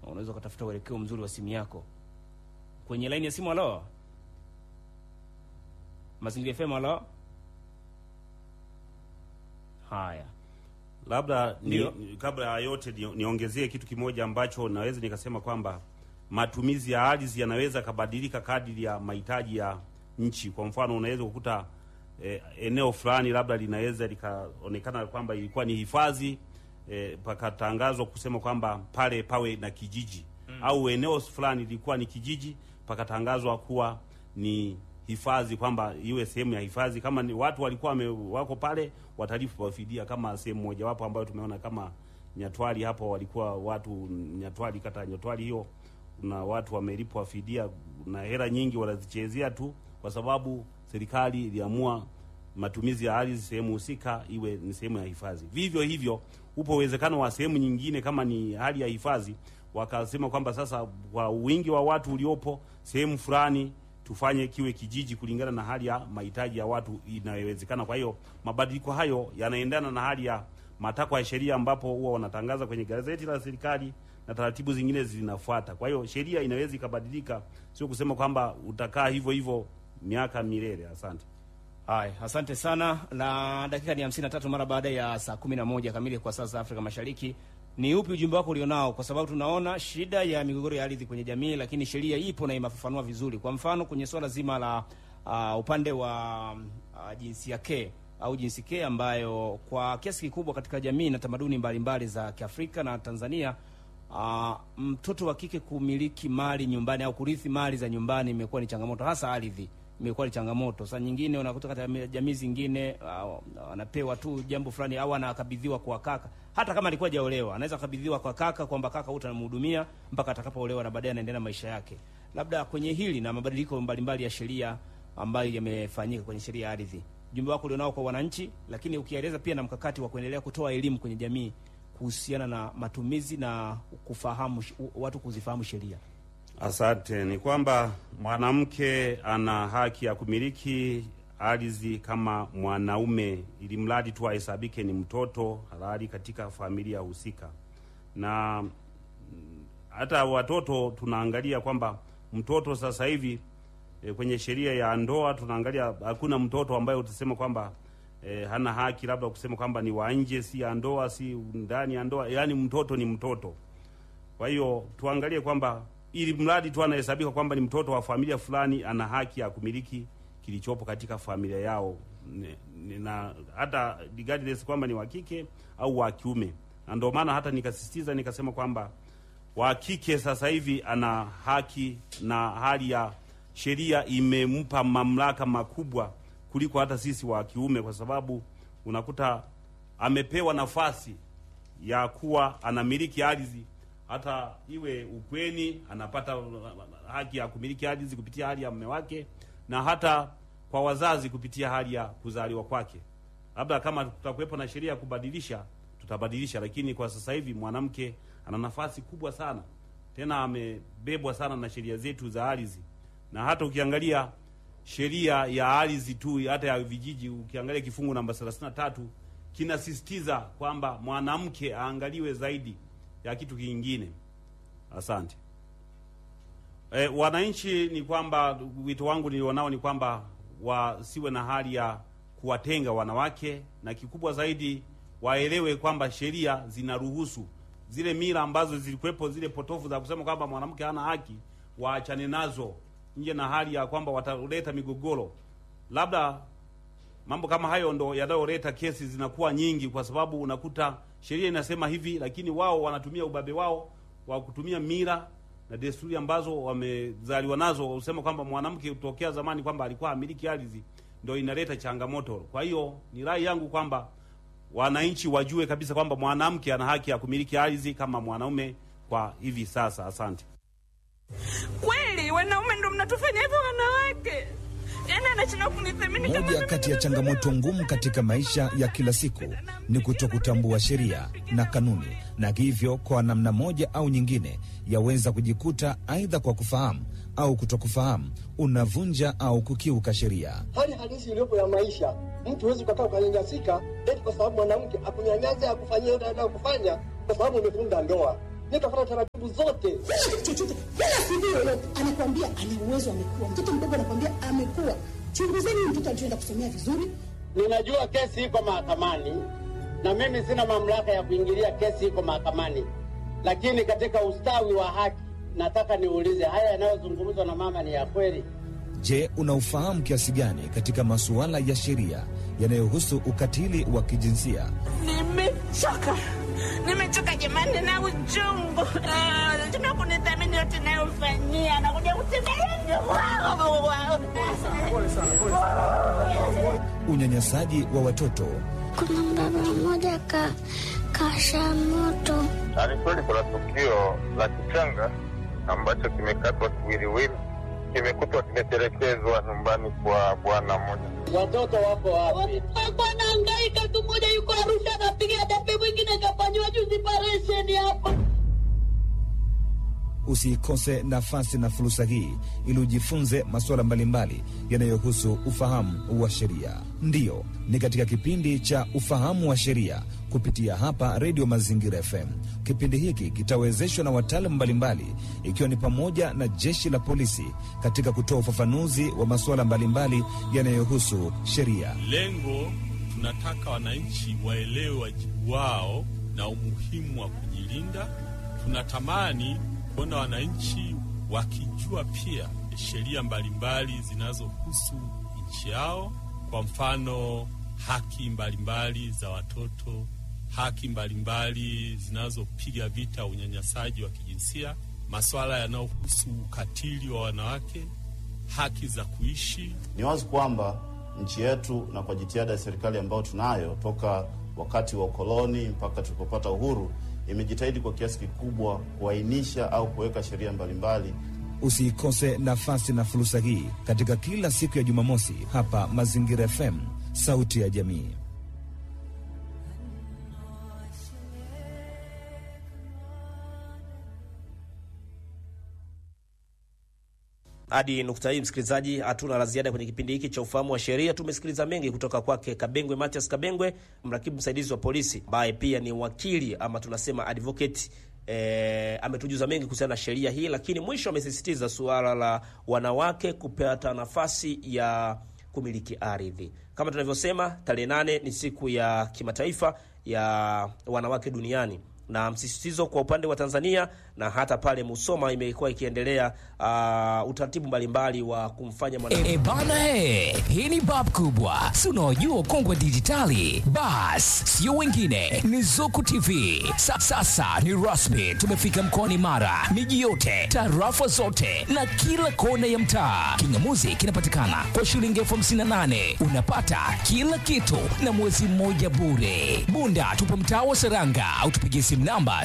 unaweza ukatafuta uelekeo mzuri wa simu yako. Kwenye laini ya simu, halo, Mazingira FM, halo. Haya, Labda ni, Ndio. ni- kabla ya yote ni- niongezee kitu kimoja ambacho naweza nikasema kwamba matumizi ya ardhi yanaweza kabadilika kadiri ya mahitaji ya nchi. Kwa mfano, unaweza kukuta eh, eneo fulani labda linaweza likaonekana kwamba ilikuwa ni hifadhi eh, pakatangazwa kusema kwamba pale pawe na kijiji au eneo fulani lilikuwa ni kijiji pakatangazwa kuwa ni hifadhi kwamba iwe sehemu ya hifadhi. Kama ni watu walikuwa wame, wako pale watalipwa fidia, kama sehemu mojawapo ambayo tumeona kama Nyatwali hapo, walikuwa watu Nyatwali, kata ya Nyatwali hiyo, na watu wamelipwa fidia na hela nyingi wanazichezea tu, kwa sababu serikali iliamua matumizi ya ardhi sehemu husika iwe ni sehemu ya hifadhi. Vivyo hivyo, upo uwezekano wa sehemu nyingine kama ni hali ya hifadhi, wakasema kwamba sasa kwa wingi wa watu uliopo sehemu fulani tufanye kiwe kijiji kulingana na hali ya mahitaji ya watu inayowezekana. Kwa hiyo mabadiliko hayo yanaendana na hali ya matakwa ya sheria, ambapo huwa wanatangaza kwenye gazeti la serikali na taratibu zingine zinafuata. Kwa hiyo sheria inaweza ikabadilika, sio kusema kwamba utakaa hivyo hivyo miaka milele. Asante. haya, asante sana. Na dakika ni hamsini na tatu mara baada ya saa kumi na moja kamili kwa saa za Afrika Mashariki. Ni upi ujumbe wako ulionao? Kwa sababu tunaona shida ya migogoro ya ardhi kwenye jamii, lakini sheria ipo na imefafanua vizuri. Kwa mfano kwenye swala zima la uh, upande wa uh, jinsia ke au jinsi ke ambayo kwa kiasi kikubwa katika jamii na tamaduni mbalimbali za Kiafrika na Tanzania uh, mtoto wa kike kumiliki mali nyumbani au kurithi mali za nyumbani imekuwa ni changamoto, hasa ardhi imekuwa ni changamoto. Saa nyingine unakuta katika jamii zingine uh, anapewa tu jambo fulani au anakabidhiwa kwa kaka, hata kama alikuwa hajaolewa, anaweza kabidhiwa kwa kaka kwamba kaka utamhudumia mpaka atakapoolewa na baadaye anaendelea na maisha yake. Labda kwenye hili na mabadiliko mbalimbali ya sheria ambayo yamefanyika kwenye sheria ya ardhi, ujumbe wako ulionao kwa wananchi, lakini ukieleza pia na mkakati wa kuendelea kutoa elimu kwenye jamii kuhusiana na matumizi na kufahamu watu kuzifahamu sheria. Asante. Ni kwamba mwanamke ana haki ya kumiliki ardhi kama mwanaume, ili mradi tu ahesabike ni mtoto halali katika familia husika. Na mm, hata watoto tunaangalia kwamba mtoto sasa hivi e, kwenye sheria ya ndoa tunaangalia, hakuna mtoto ambaye utasema kwamba e, hana haki labda kusema kwamba ni wa nje, si ya ndoa, si ndani ya ndoa, yaani mtoto ni mtoto. Kwa hiyo tuangalie kwamba ili mradi tu anahesabika kwamba ni mtoto wa familia fulani, ana haki ya kumiliki kilichopo katika familia yao, Ni- ni- na hata regardless kwamba ni wa kike au wa kiume. Na ndio maana hata nikasisitiza nikasema kwamba wa kike sasa hivi ana haki na hali ya sheria imempa mamlaka makubwa kuliko hata sisi wa kiume, kwa sababu unakuta amepewa nafasi ya kuwa anamiliki ardhi hata iwe ukweni, anapata haki ya kumiliki ardhi kupitia hali ya mume wake, na hata kwa wazazi kupitia hali ya kuzaliwa kwake. Labda kama tutakuwepo na sheria ya kubadilisha, tutabadilisha, lakini kwa sasa hivi mwanamke ana nafasi kubwa sana, tena amebebwa sana na sheria zetu za ardhi, na hata ukiangalia sheria ya ardhi tu hata ya vijiji, ukiangalia kifungu namba 33 kinasisitiza kwamba mwanamke aangaliwe zaidi ya kitu kingine. Asante. E, wananchi ni kwamba wito wangu nilionao ni kwamba wasiwe na hali ya kuwatenga wanawake, na kikubwa zaidi waelewe kwamba sheria zinaruhusu zile mila ambazo zilikuwepo zile potofu za kusema kwamba mwanamke hana haki, waachane nazo, nje na hali ya kwamba wataleta migogoro. Labda mambo kama hayo ndo yanayoleta kesi zinakuwa nyingi, kwa sababu unakuta sheria inasema hivi, lakini wao wanatumia ubabe wao wa kutumia mila na desturi ambazo wamezaliwa nazo, usema kwamba mwanamke kutokea zamani kwamba alikuwa amiliki ardhi, ndo inaleta changamoto. Kwa hiyo ni rai yangu kwamba wananchi wajue kabisa kwamba mwanamke ana haki ya kumiliki ardhi kama mwanaume kwa hivi sasa. Asante. Kweli wanaume ndo mnatufanya hivyo wanawake? Yaani anashindwa kunithamini kama Moja mimi kati ya ndo changamoto mwanaume. ngumu katika maisha ya kila siku ni kutokutambua sheria na kanuni, na hivyo kwa namna moja au nyingine yaweza kujikuta aidha kwa kufahamu au kutokufahamu unavunja au kukiuka sheria. hali halisi iliyopo ya maisha. Mtu huwezi ukakaa ukanyanyasika eti kwa sababu mwanamke akunyanyasa akufanyia yote anayokufanya kwa sababu umefunga ndoa. nitafuata taratibu zote. chochote wala CV yoyote, anakuambia ana uwezo, amekuwa mtoto mdogo, anakuambia amekuwa. Chunguzeni huyu mtoto alichoenda kusomea vizuri. Ninajua kesi iko mahakamani na mimi sina mamlaka ya kuingilia kesi iko mahakamani, lakini katika ustawi wa haki nataka niulize, haya yanayozungumzwa na mama ni ya kweli? Je, unaufahamu kiasi gani katika masuala ya sheria yanayohusu ukatili wa kijinsia? Nimechoka, nimechoka jamani na uchungu. Ah, Tuna kunithamini yote nayofanyia, nakuja kutembelea Unyanyasaji wa watoto, Kuna mbaba mmoja ka kasha moto Ni kweli kuna tukio la kichanga ambacho kimekatwa kiwiliwili, kimekutwa kimetelekezwa nyumbani kwa bwana mmoja. Watoto wako wapi? Alikuwa anahangaika tu, mmoja yuko Arusha anapiga debe, mwingine kafanyiwa juzi paresheni hapa. usiikose nafasi na fursa hii ili ujifunze masuala mbalimbali yanayohusu ufahamu wa sheria. Ndiyo, ni katika kipindi cha ufahamu wa sheria kupitia hapa Redio Mazingira FM. Kipindi hiki kitawezeshwa na wataalamu mbalimbali, ikiwa ni pamoja na jeshi la polisi katika kutoa ufafanuzi wa masuala mbalimbali yanayohusu sheria. Lengo tunataka wananchi waelewe wajibu wao na umuhimu wa kujilinda. Tunatamani kuona wananchi wakijua pia sheria mbalimbali zinazohusu nchi yao, kwa mfano haki mbalimbali za watoto, haki mbalimbali zinazopiga vita unyanyasaji wa kijinsia, masuala yanayohusu ukatili wa wanawake, haki za kuishi Ni wazi kwamba nchi yetu na kwa jitihada ya serikali ambayo tunayo toka wakati wa ukoloni mpaka tulipopata uhuru, imejitahidi kwa kiasi kikubwa kuainisha au kuweka sheria mbalimbali. Usiikose nafasi na fursa hii katika kila siku ya Jumamosi hapa Mazingira FM, sauti ya jamii. Hadi nukta hii, msikilizaji, hatuna la ziada kwenye kipindi hiki cha ufahamu wa sheria. Tumesikiliza mengi kutoka kwake Kabengwe Matias Kabengwe, mrakibu msaidizi wa polisi ambaye pia ni wakili ama tunasema advocate. E, ametujuza mengi kuhusiana na sheria hii, lakini mwisho amesisitiza suala la wanawake kupata nafasi ya kumiliki ardhi. Kama tunavyosema, tarehe nane ni siku ya kimataifa ya wanawake duniani na msisitizo kwa upande wa Tanzania na hata pale Musoma imekuwa ikiendelea uh, utaratibu mbalimbali wa kumfanya mwanamke E bana he, hii ni bab kubwa, si unaojua ukongwe dijitali. Bas, sio wengine, ni Zuku TV. Sa, sasa ni rasmi, tumefika mkoani Mara, miji yote, tarafa zote na kila kona ya mtaa. Kingamuzi kinapatikana kwa shilingi elfu hamsini na nane unapata kila kitu na mwezi mmoja bure. Bunda tupo mtaa wa Seranga au tupigie simu namba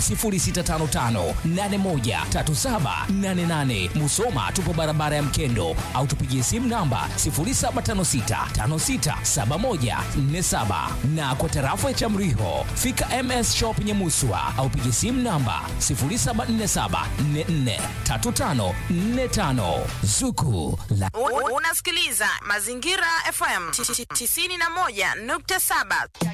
0655813788. Musoma tupo barabara ya Mkendo au tupigie simu namba 0756567147 na kwa tarafa ya Chamriho fika MS Shop Nyamuswa au pigie simu namba 0747443545 Zuku la U- Unasikiliza Mazingira FM 91.7.